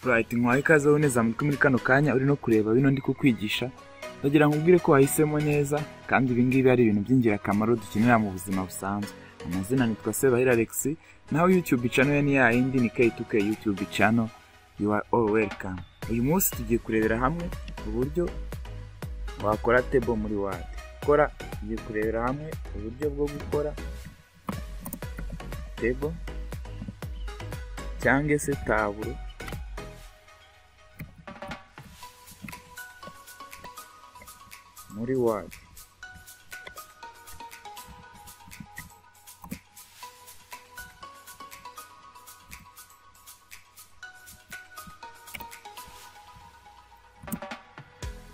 burayiti nkwaye ikaze uboneza amatwi muri kano kanya uri no kureba bino ndi kukwigisha ndagira ngo ubwire ko wahisemo neza kandi ibi ngibi ari ibintu by'ingirakamaro dukenera mu buzima busanzwe amazina nitwa sebahira alexi naho yutube cano ye ni yayindi ni k2k yutube cano you are all welcome uyu munsi tugiye kurebera hamwe uburyo wakora tebo muri wadi kora tugiye kurebera hamwe uburyo bwo gukora tebo cyangwa se taburo muri wadi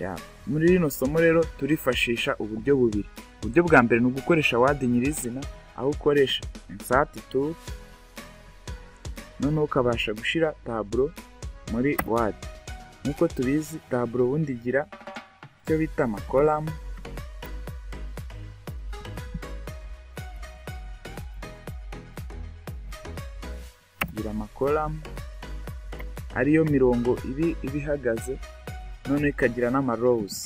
Ya, muri rino somo rero turifashisha uburyo bubiri uburyo bwa mbere ni ugukoresha wadi nyirizina aho ukoresha insati tu noneho ukabasha gushyira taburo muri wadi nk'uko tubizi taburo ubundi igira icyo bita amakolamu igira amakolamu ariyo mirongo ibi iba ihagaze noneho ikagira n'amarowuzi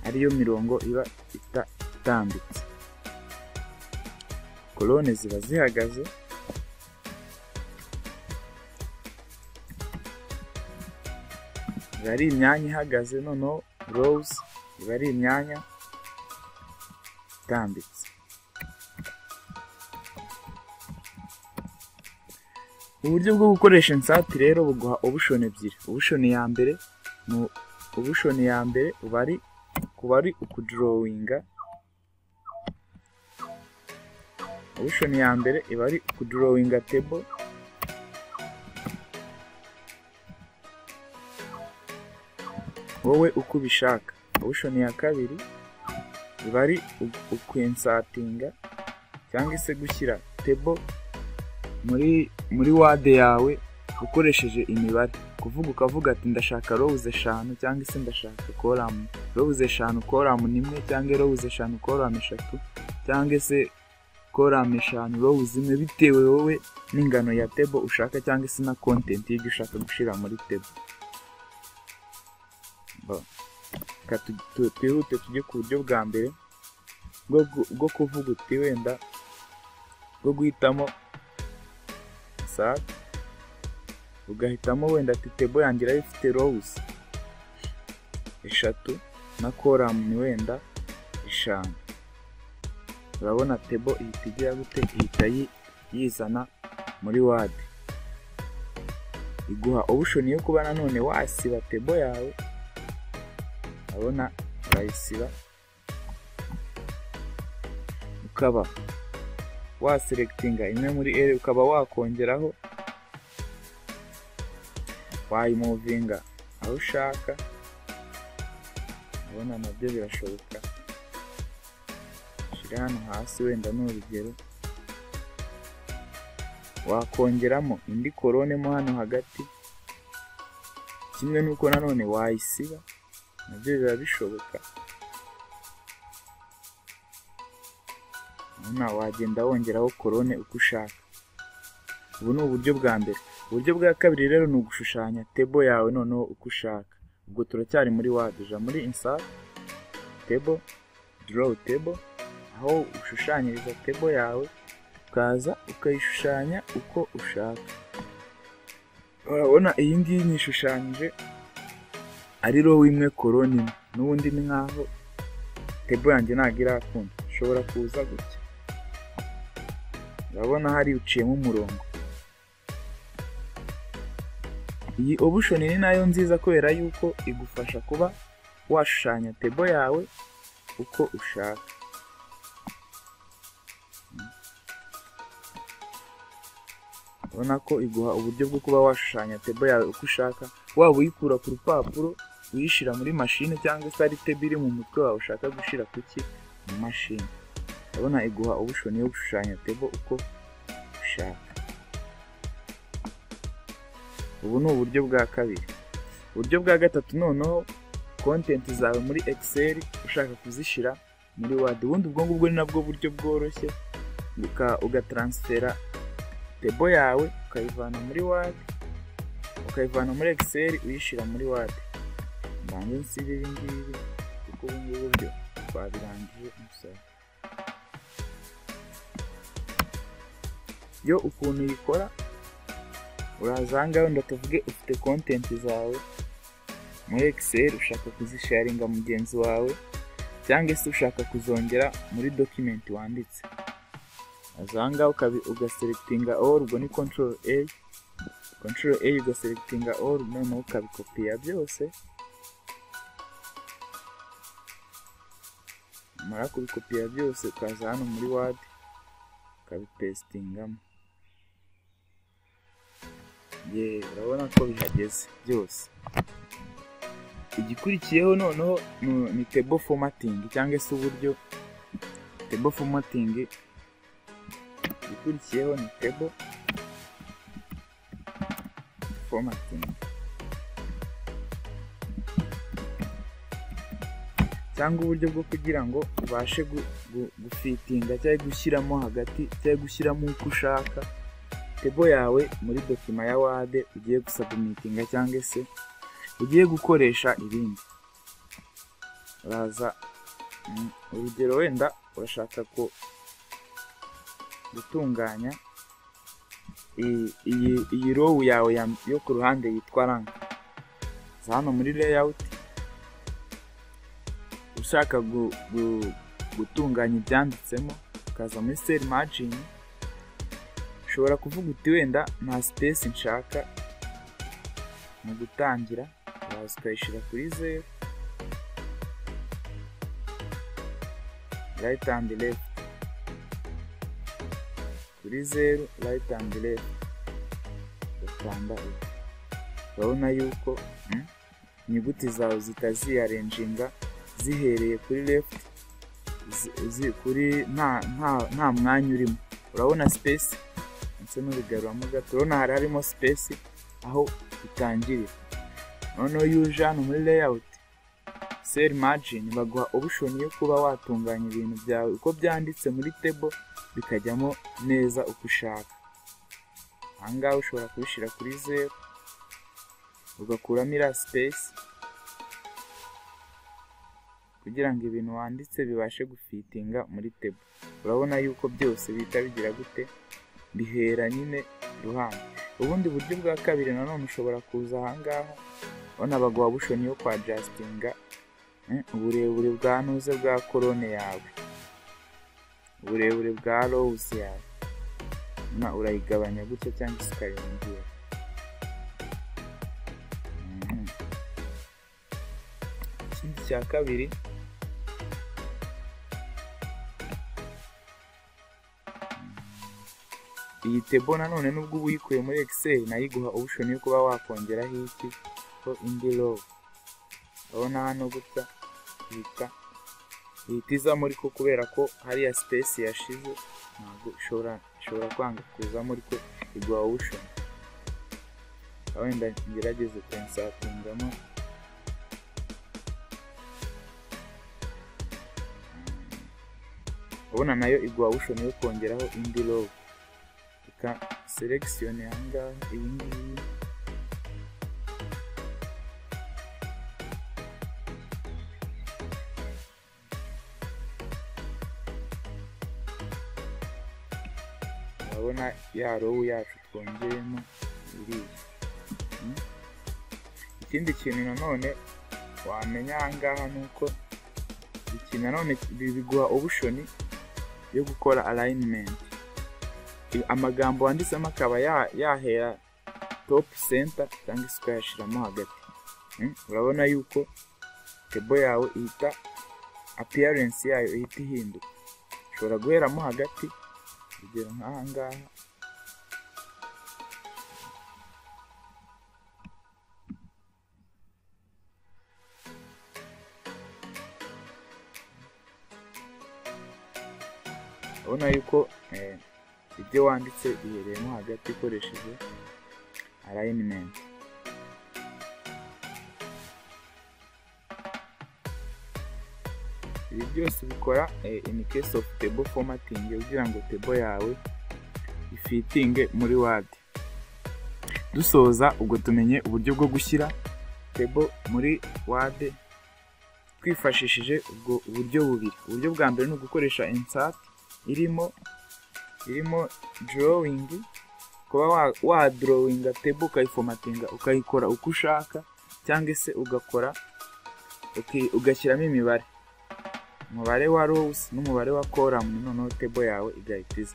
ariyo mirongo iba ita itambitse korone ziba zihagaze iba ari imyanya ihagaze noneho rose iba ari imyanya itambitse uburyo bwo gukoresha insati rero buguha obushoni ebyiri obushoni ya mbere ni obushoni ya mbere uba ari kuba ari ukudorowinga obushoni ya mbere iba ari ukudorowinga tebo wowe uko ubishaka obushoni ya kabiri iba ari ukwensatinga cyangwa se gushyira tebo muri muri wade yawe ukoresheje imibare kuvuga ukavuga ati ndashaka rowuze eshanu cyangwa se ndashaka koramu rowuze eshanu koramu n'imwe cyangwa rowuze eshanu koramu eshatu cyangwa se koramu eshanu rowuze imwe bitewe wowe n'ingano ya tebo ushaka cyangwa se na kontenti y'ibyo ushaka gushyira muri tebo Bo. Reka tu- tu- twihute tujye ku buryo bwa mbere bwo gu- bwo kuvuga uti wenda bwo guhitamo saa ugahitamo wenda ati tebo yangira ifite rose eshatu na koramu ni wenda eshanu urabona tebo ihita igira gute ihita yi- yizana muri wadi iguha obushoni yo kuba nanone wasiba tebo yawe urabona urayisiba ukaba waselectinga imwe muri ere ukaba wakongeraho wayimuvinga aho ushaka urabona nabyo birashoboka shyira hano hasi wenda ni urugero wakongeramo indi korone mo hano hagati kimwe n'uko nanone wayisiba nabyo biba bishoboka urabona wagenda wongeraho korone uko ushaka ubu ni uburyo bwa mbere uburyo bwa kabiri rero ni ugushushanya tebo yawe noneho uko ushaka ubwo turacyari muri wadi uja muri insati tebo dorowu tebo aho ushushanyiriza tebo yawe ukaza ukayishushanya uko ushaka urabona iyi ngiyi nyishushanyije ari roho imwe koroni imwe n'ubundi ni nkaho tebo yanjye ntabwo irakunda ishobora kuza gutya urabona hari uciyemo umurongo iyi obushoni ni nayo nziza kubera yuko igufasha kuba washushanya tebo yawe uko ushaka urabona ko iguha uburyo bwo kuba washushanya tebo yawe uko ushaka waba uyikura ku rupapuro uyishyira muri mashine cyangwa se ari tebo iri mu mutwe wawe ushaka gushyira ku ki mu mashini urabona iguha obushoni yo gushushanya tebo uko ushaka ubu ni uburyo bwa kabiri uburyo bwa gatatu noneho kontenti zawe muri excel ushaka kuzishyira muri wadi ubundi ubwo ngubwo ni nabwo buryo bworoshye uka- ugataransifera tebo yawe ukayivana muri wadi ukayivana muri egiseri uyishyira muri wadi mbanze nsibe ibi ngibi kuko ubu ngubu byo twabirangije umusoro yo ukuntu uyikora uraza ahangaha wenda tuvuge ufite kontenti zawe muri egiseri ushaka kuzisharinga mugenzi wawe cyangwa se ushaka kuzongera muri dokimenti wanditse ahangaha ugaserekitinga oru ubwo ni kontororo eyi kontororo eyi ugaserekitinga oru noneho ukabikopiya byose umara kubikopiya byose ukaza hano muri wadi ukabipesitingamo yewe urabona ko bihageze byose igikurikiyeho noneho ni tebo fomatingi cyangwa se uburyo tebo fomatingi igikurikiyeho ni tebo fomatingi cyangwa uburyo bwo kugira ngo ubashe gufitinga cyangwa gushyiramo hagati cyangwa gushyiramo uko ushaka tebo yawe muri dokima ya wade ugiye gusabumitinga cyangwa se ugiye gukoresha ibindi uraza urugero wenda urashaka ko gutunganya iyi rowu yawe yo ku ruhande yitwa ranka hano muri leyawuti ushaka gutunganya ibyanditsemo ukaza muri seri majini ushobora kuvuga uti wenda nta sipesi nshaka mu gutangira uraza ukayishyira kuri zeru rayiti andi lefu kuri zeru rayiti andi lefu gatanga urabona yuko inyuguti zawe zitaziyarenjinga zihereye kuri lefuti kuri nta mwanya urimo urabona sipesi ndetse n'ubigaruramo gato urabona hari harimo sipesi aho bitangirira noneho iyo uje hano muri leyawuti seri majini baguha obushoni yo kuba watunganya ibintu byawe uko byanditse muri tebo bikajyamo neza uko ushaka ahangaha ushobora kubishyira kuri zeru ugakuramo iriya sipesi kugira ngo ibintu wanditse bibashe gufitinga muri tebo urabona yuko byose bihita bigira gute bihera nyine iruhande ubundi buryo bwa kabiri nanone ushobora kuza ahangaha ubona baguha bushoni yo kwa jastinga uburebure bwa ntuze bwa korone yawe uburebure bwa rose yawe urayigabanya gutya cyangwa se ukayongera ikindi cya kabiri iyi tebo nanone nubwo uba uyikuye muri egiseri nayo iguha obushoni yo kuba wakongeraho iki ko indi rowu urabona hano gutya ihita ihita izamo ariko kubera ko hariya sipesi yashize ntabwo ishobora kwanga kuzamo ariko iguha obushoni wenda ngerageze kuyisatungamo urabona nayo iguha obushoni yo kongeraho indi rowu reka selekisiyone ahangaha iyi ngiyi urabona ya rowu yacu twongeyemo iriya ikindi kintu nanone wamenya ahangaha ni uko iki nanone biguha obushoni yo gukora arayinimenti amagambo wanditsemo akaba yahera topu senta cyangwa se ukayashyiramo hagati urabona yuko tebo yawe ihita apiyarensi yayo ihita ihinduka ushobora guheramo hagati urugero nk'aha ngaha urabona yuko ibyo wanditse bihereyemo hagati ukoresheje arayinimenti ibi byose bikora ini kesi ofu tebo fomatingi kugira ngo tebo yawe ifitinge muri wadi dusoza ubwo tumenye uburyo bwo gushyira tebo muri wade twifashishije ubwo buryo bubiri uburyo bwa mbere ni ugukoresha insati irimo irimo dorowingi kuba wadorowinga tebo ukayifomatinga ukayikora uko ushaka cyangwa se ugakora ugashyiramo imibare umubare wa rowusi n'umubare wa koramu noneho tebo yawe igahita iza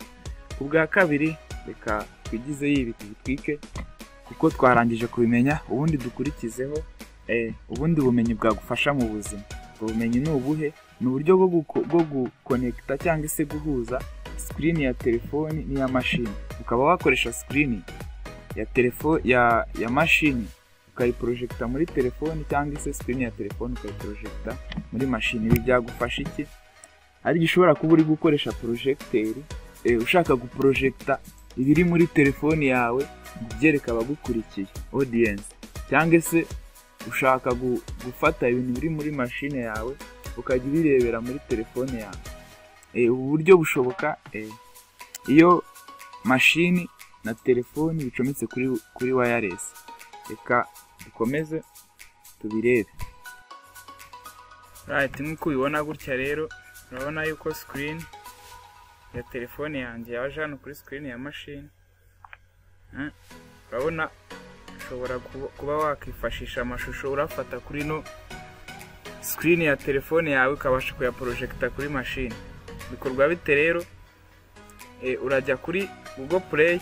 ku bwa kabiri reka twigize yibi tubitwike kuko twarangije kubimenya ubundi dukurikizeho ubundi bumenyi bwagufasha mu buzima ubwo bumenyi ni ubuhe ni uburyo bwo gukonekita cyangwa se guhuza sikirini ya telefoni n'iya mashini ukaba wakoresha sikirini ya mashini ukayiporojegita muri telefoni cyangwa se sikirini ya telefoni ukayiporojegita muri mashini ibi byagufasha iki ari gishobora kuba uri gukoresha porojegiteri ushaka guporojegita ibiri muri telefoni yawe byereka abagukurikiye odiyensi cyangwa se ushaka gufata ibintu biri muri mashine yawe ukajya ubirebera muri telefone yawe ubu buryo bushoboka iyo mashini na telefoni bicometse kuri wayaresi reka dukomeze tubirebe rayiti nk'uko ubibona gutya rero urabona yuko sikirini ya telefone yanjye yaje hano kuri sikirini ya mashini urabona ushobora kuba wakwifashisha amashusho urafata kuri ino sikirini ya telefone yawe ukabasha kuyaporojegita kuri mashini bikorwa bite rero urajya kuri google play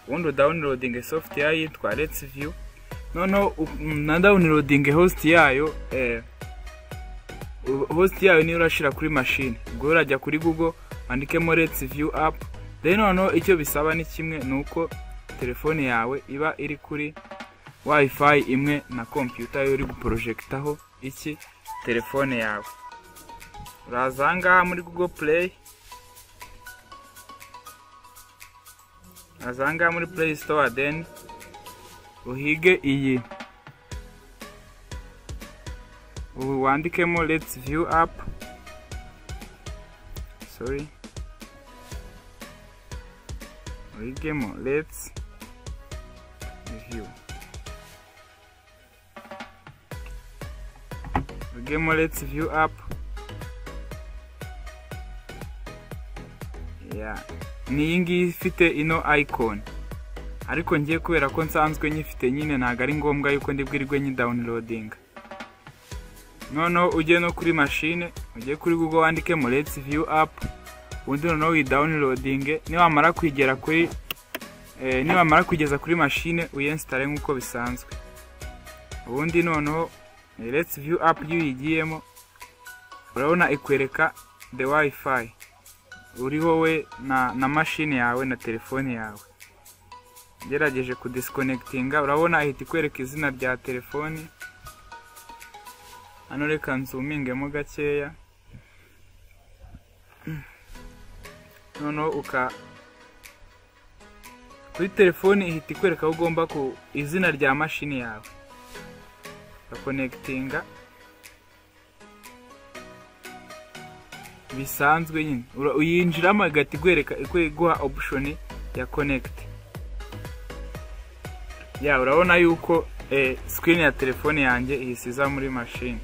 ubundi udawunirodinge sofuti yitwa let's view noneho na dawunirodinge hositi yayo hositi yayo niyo urashyira kuri mashini ubwo urajya kuri google wandikemo let's view apu rero noneho icyo bisaba ni kimwe ni uko telefone yawe iba iri kuri wifi imwe na kompiyuta yo uri guporojegitaho iki telefone yawe uraza aha ngaha muri google play uraza aha ngaha muri play store deni uhige iyi ubu wandikemo let's view app sorry uhigemo let's view let's view up ni iyi ngiyi ifite ino icon ariko ngiye kubera ko nsanzwe nyifite nyine ntabwo ari ngombwa yuko ndibwirwe nyidawunirodinga noneho ujye no kuri mashine ujye kuri google wandikemo let's view up ubundi noneho uyidawunirodinge niwamara kwigera kuri nibamara kugeza kuri mashine uyensitare nk'uko bisanzwe ubundi noneho let's view app iyo uyigiyemo urabona ikwereka the wifi uriho wowe na mashine yawe na telefone yawe ugerageje kudisikonekitinga urabona ahita ikwereka izina rya telefoni hano reka nzumingemo gakeya noneho uka kuri telefoni ihita ikwereka aho ugomba ku izina rya mashini yawe ugakonekitinga bisanzwe nyine uyinjiramo igahita igwereka iguha opushoni ya konekiti ya urabona yuko sikirini ya telefone yanjye ihisiza muri mashini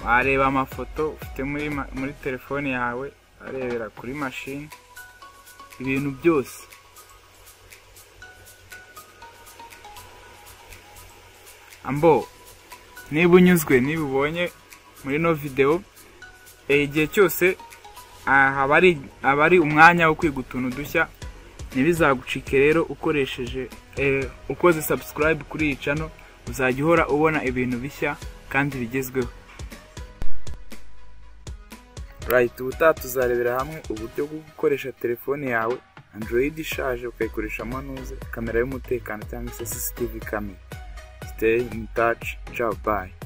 wareba amafoto ufite muri telefone yawe arebera kuri mashini ibintu byose ambo niba unyuzwe niba ubonye muri ino videwo igihe cyose haba ari umwanya wo kwiga utuntu dushya ntibizagucike rero ukoresheje ukoze sabusikarayibu kuri iyi cano uzajya uhora ubona ibintu bishya kandi bigezweho rayiti ubutaha tuzarebera hamwe uburyo bwo gukoresha telefone yawe android ishaje ukayikoresha amanuze kamera y'umutekano cyangwa se sisitivi kamera siteyi mutaci cabayi